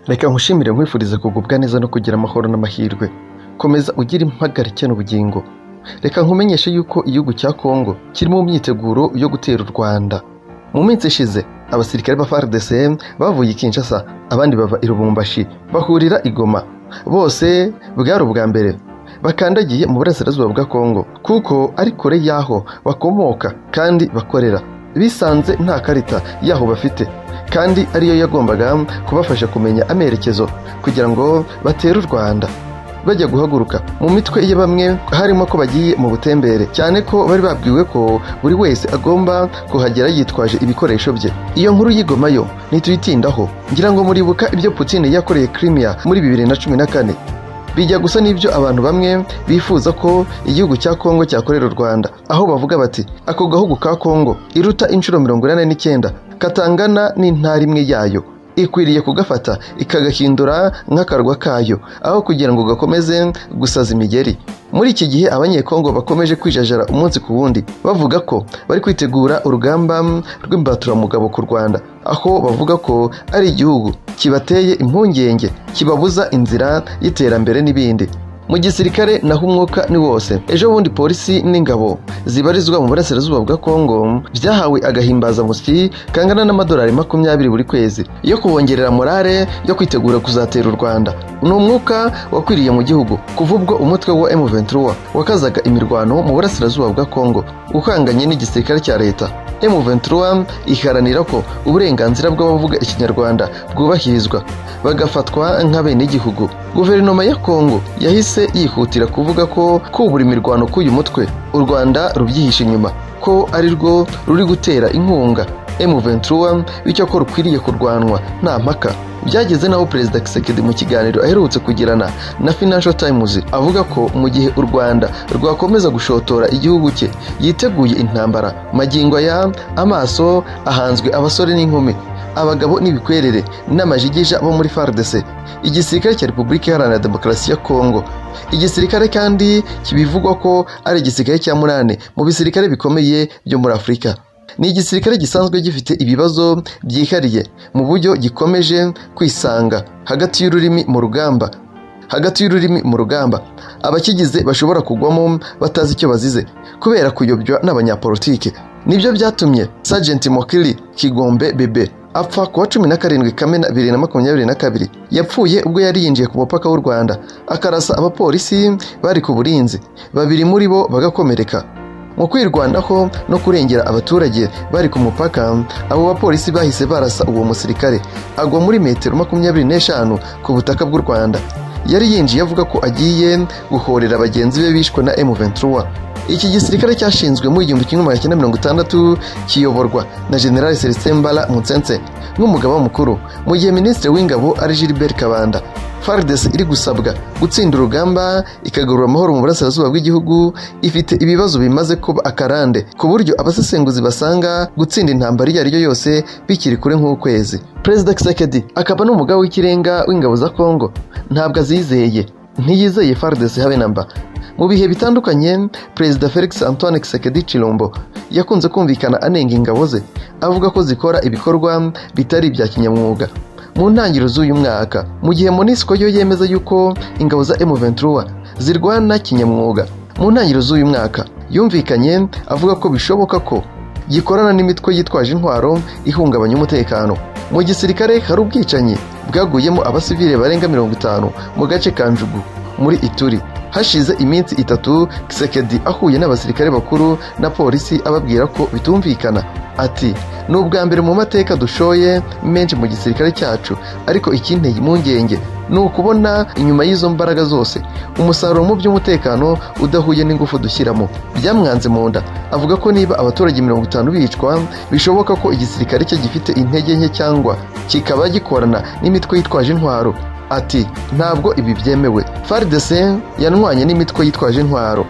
Reka nkushimire nkwifurize kugubwa neza no kugira amahoro n'amahirwe komeza ugire impagarike n'ubugingo reka nkumenyeshe yuko igihugu cya Kongo kiri mu myiteguro yo gutera u Rwanda mu minsi ishize abasirikare ba FARDC bavuye i Kinshasa abandi bava i Lubumbashi bahurira i Goma bose bwari ubwa mbere bakandagiye mu burasirazuba bwa Kongo kuko ari kure y'aho bakomoka kandi bakorera bisanze nta karita y'aho bafite kandi ariyo yagombaga kubafasha kumenya amerekezo kugira ngo batere u Rwanda bajya guhaguruka mu mitwe ya bamwe harimo ko bagiye mu butembere cyane ko bari babwiwe ko buri wese agomba kuhagera yitwaje ibikoresho bye iyo nkuru y'igoma yo ntituyitindaho ngira ngo muribuka ibyo Putin yakoreye Crimea muri bibiri na cumi na kane bijya gusa n'ibyo abantu bamwe bifuza ko igihugu cya Kongo cyakorera u Rwanda aho bavuga bati ako gahugu ka Kongo iruta inshuro mirongo inani n'icyenda katangana n'intara imwe yayo ikwiriye kugafata ikagahindura nk'akarwa kayo aho kugira ngo gakomeze gusaza imigeri muri iki gihe abanyekongo bakomeje kwijajara umunsi ku wundi bavuga ko bari kwitegura urugamba rw'imbaturamugabo ku rwanda aho bavuga ko ari igihugu kibateye impungenge kibabuza inzira y'iterambere n'ibindi mu gisirikare naho umwuka ni wose ejo bundi polisi n'ingabo zibarizwa mu burasirazuba bwa kongo byahawe agahimbazamusyi kangana n'amadolari makumyabiri buri kwezi yo kubongerera morale yo kwitegura kuzatera u rwanda ni umwuka wakwiriye mu gihugu kuva ubwo umutwe wa M23 wakazaga imirwano mu burasirazuba bwa kongo ukanganye n'igisirikare cya leta M23 iharanira ko uburenganzira bw'abavuga ikinyarwanda bwubahirizwa bagafatwa nk'abenegihugu guverinoma ya kongo yahise yahise yihutira kuvuga ko kubura imirwano k'uyu mutwe u rwanda rubyihishe inyuma ko ari rwo ruri gutera inkunga M23 bityo ko rukwiriye kurwanwa nta mpaka byageze naho perezida Kisekedi mu kiganiro aherutse kugirana na Financial Times avuga ko mu gihe u Rwanda rwakomeza gushotora igihugu cye yiteguye intambara magingo aya amaso ahanzwe abasore n'inkumi abagabo n'ibikwerere n'amajigija bo muri FARDC igisirikare cya Repubulika Iharanira Demokarasi ya Kongo igisirikare kandi kibivugwa ko ari igisirikare cya munane mu bisirikare bikomeye byo muri Afurika ni igisirikare gisanzwe gifite ibibazo byihariye mu buryo gikomeje kwisanga hagati y'ururimi mu rugamba hagati y'ururimi mu rugamba abakigize bashobora kugwamo batazi icyo bazize kubera kuyobywa n'abanyapolitike nibyo byatumye Sergeant Mokili Kigombe Bebe apfa kuwa cumi na karindwi kamena bibiri na makumyabiri na kabiri yapfuye ubwo yari yinjiye ku mupaka w'u rwanda akarasa abapolisi bari ku burinzi babiri muri bo bagakomereka mu kwirwanaho no kurengera abaturage bari ku mupaka abo bapolisi bahise barasa uwo musirikare agwa muri metero makumyabiri n'eshanu ku butaka bw'u rwanda yari yinjiye avuga ko agiye guhorera bagenzi be bishwe na M23 iki gisirikare cyashinzwe mu igihumbi kimwe magana cyenda mirongo itandatu kiyoborwa na General Celestin Mbala Mutsense nk'umugaba mukuru mu gihe Minisitiri w'Ingabo ari Gilbert Kabanda FARDC iri gusabwa gutsinda urugamba ikagarura amahoro mu burasirazuba bw'igihugu ifite ibibazo bimaze kuba akarande ku buryo abasesenguzi basanga gutsinda intambara iyo ari yo yose bikiri kure nk'ukwezi Perezida Kisekedi akaba n'umugaba w'ikirenga w'ingabo za Kongo ntabwo azizeye ntiyizeye FARDC habe namba mu bihe bitandukanye perezida felix antoine kisekedi chilombo yakunze kumvikana anenga ingabo ze avuga ko zikora ibikorwa bitari ibya kinyamwuga mu ntangiriro z'uyu mwaka mu gihe monisco yo yemeza yuko ingabo za m23 zirwana kinyamwuga mu ntangiriro z'uyu mwaka yumvikanye avuga ko bishoboka ko gikorana n'imitwe yitwaje intwaro ihungabanya umutekano mu gisirikare hari ubwicanyi bwaguyemo abasivile barenga mirongo itanu mu gace ka njugu muri ituri hashize iminsi itatu Kisekedi ahuye n'abasirikare bakuru na polisi ababwira ko bitumvikana ati ni ubwa mbere mu mateka dushoye menshi mu gisirikare cyacu ariko ikinteye impungenge ni ukubona inyuma y'izo mbaraga zose umusaruro mu by'umutekano udahuye n'ingufu dushyiramo byamwanze mu nda avuga ko niba abaturage mirongo itanu bicwa bishoboka ko igisirikare cye gifite intege nke cyangwa kikaba gikorana n'imitwe yitwaje intwaro ati ntabwo ibi byemewe FARDC yanwanye n'imitwe yitwaje intwaro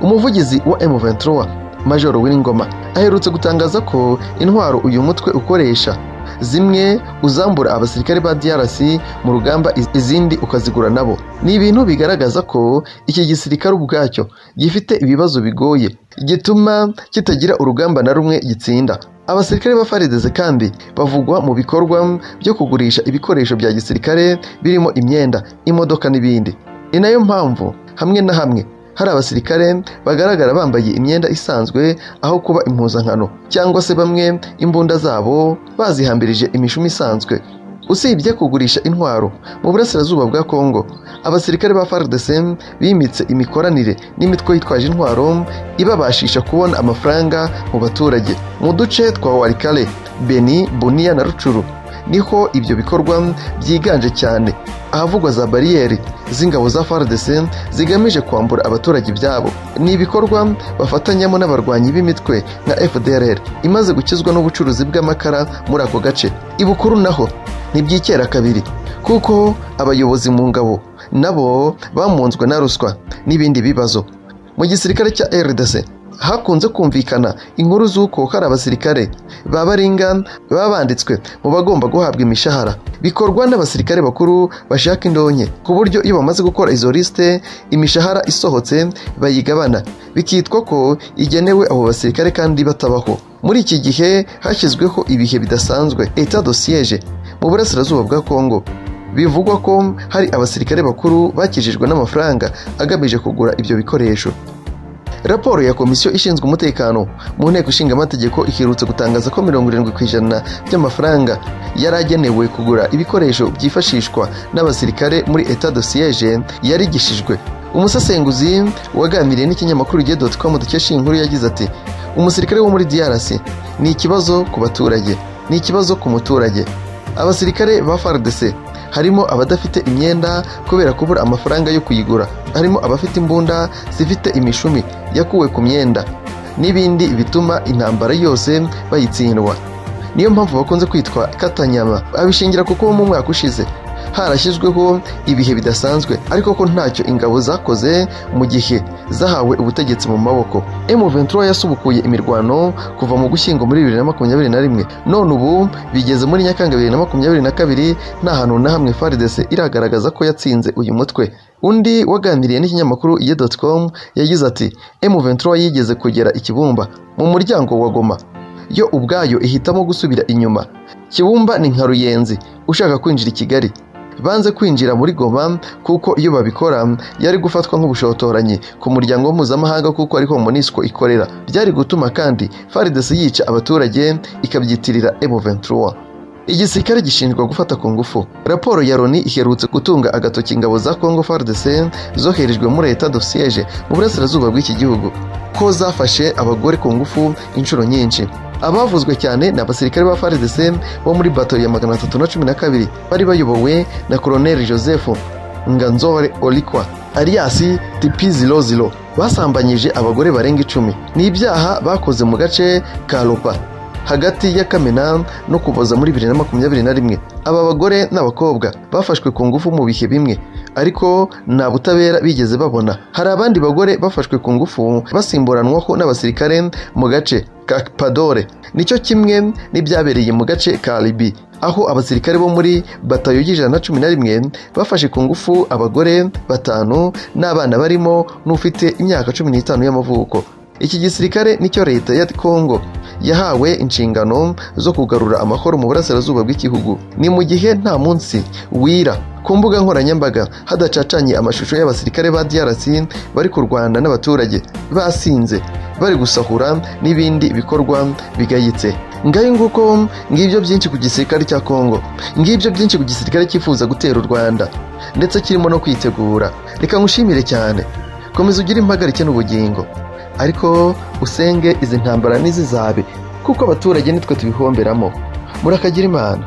umuvugizi wa M23 Major W'Ingoma aherutse gutangaza ko intwaro uyu mutwe ukoresha zimwe uzambura abasirikare ba DRC mu rugamba izindi ukazigura nabo ni ibintu bigaragaza ko iki gisirikare ubwacyo gifite ibibazo bigoye gituma kitagira urugamba na rumwe gitsinda abasirikare ba farideze kandi bavugwa mu bikorwa byo kugurisha ibikoresho bya gisirikare birimo imyenda imodoka n'ibindi ni nayo mpamvu hamwe na hamwe hari abasirikare bagaragara bambaye imyenda isanzwe aho kuba impuzankano cyangwa se bamwe imbunda zabo bazihambirije imishumi isanzwe usibye kugurisha intwaro mu burasirazuba bwa kongo abasirikare ba fardc bimitse imikoranire n'imitwe yitwaje intwaro ibabashisha kubona amafaranga mu baturage mu duce twa warikare beni buniya na rucuru niho ibyo bikorwa byiganje cyane ahavugwa za bariyeri z'ingabo za fardc zigamije kwambura abaturage ibyabo ni ibikorwa bafatanyamo n'abarwanyi b'imitwe nka fdrr imaze gukizwa n'ubucuruzi bw'amakara muri ako gace ibukuru naho ntibyikera kabiri kuko abayobozi mu ngabo nabo bamunzwe na ruswa n'ibindi bibazo mu gisirikare cya rdc hakunze kumvikana inkuru z'uko hari abasirikare ba baringa baba banditswe mu bagomba guhabwa imishahara bikorwa n'abasirikare bakuru bashaka indonke ku buryo iyo bamaze gukora izo lisite imishahara isohotse bayigabana bikitwa ko igenewe abo basirikare kandi batabaho muri iki gihe hashyizweho ibihe bidasanzwe eta dosiyeje mu burasirazuba bwa kongo bivugwa ko hari abasirikare bakuru bakijijwe n'amafaranga agamije kugura ibyo bikoresho raporo ya komisiyo ishinzwe umutekano mu nteko ishinga amategeko iherutse gutangaza ko mirongo irindwi ku ijana by'amafaranga yari agenewe kugura ibikoresho byifashishwa n'abasirikare muri eta dosiyeje yarigishijwe umusesenguzi waganiriye n'ikinyamakuru gihe doti komu dukesha iyi nkuru yagize ati umusirikare wo muri drc ni ikibazo ku baturage ni ikibazo ku muturage abasirikare ba fardc harimo abadafite imyenda kubera kubura amafaranga yo kuyigura harimo abafite imbunda zifite imishumi yakuwe ku myenda n'ibindi bituma intambara yose bayitsindwa niyo mpamvu bakunze kwitwa katanyama abishingira kuko mu mwaka ushize harashyizweho ibihe bidasanzwe ariko ko ntacyo ingabo zakoze mu gihe zahawe ubutegetsi mu maboko M23 yasubukuye imirwano kuva mu gushyingo muri 2021 none ubu bigeze muri Nyakanga 2022 nta hantu na hamwe FARDC iragaragaza ko yatsinze uyu mutwe undi waganiriye n'ikinyamakuru iye.com yagize ati M23 yigeze kugera ikibumba mu muryango wa Goma yo ubwayo ihitamo gusubira inyuma kibumba ni nka ruyenzi ushaka kwinjira i kigali banze kwinjira muri goma kuko iyo babikora yari gufatwa nk'ubushotoranyi ku muryango mpuzamahanga kuko ariho monisco ikorera byari gutuma kandi farides yica abaturage ikabyitirira M23 igisirikare gishinjwa gufata ku ngufu raporo ya loni iherutse gutunga agatoki ingabo za congo fardc zoherejwe muri leta dosiyeje mu burasirazuba bw'iki gihugu ko zafashe abagore ku ngufu inshuro nyinshi abavuzwe cyane ni abasirikare ba FARDC bo muri bato ya magana atatu na cumi na kabiri bari bayobowe na koloneli joseph nganzore olikwa alias tp00 basambanyije abagore barenga icumi ni ibyaha bakoze mu gace ka ropa hagati ya kamena no kuboza muri bibiri na makumyabiri na rimwe aba bagore n'abakobwa bafashwe ku ngufu mu bihe bimwe ariko nta butabera bigeze babona hari abandi bagore bafashwe ku ngufu basimburanwaho n'abasirikare mu gace ka padore nicyo kimwe n'ibyabereye mu gace ka ribi aho abasirikare bo muri batayo y'ijana na cumi na rimwe bafashe ku ngufu abagore batanu n'abana barimo n'ufite imyaka cumi n'itanu y'amavuko iki gisirikare nicyo leta ya kongo yahawe inshingano zo kugarura amahoro mu burasirazuba bw'igihugu ni mu gihe nta munsi wira ku mbuga nkoranyambaga hadacacanye amashusho y'abasirikare ba DRC bari kurwana n'abaturage basinze bari gusahura n'ibindi bikorwa bigayitse ngayo nguko ngibyo byinshi ku gisirikare cya kongo ngibyo byinshi ku gisirikare cyifuza gutera u rwanda ndetse kirimo no kwitegura reka ngushimire cyane komeza ugire impagarike n'ubugingo ariko usenge izi ntambara ntizizabe kuko abaturage nitwe tubihomberamo murakagira imana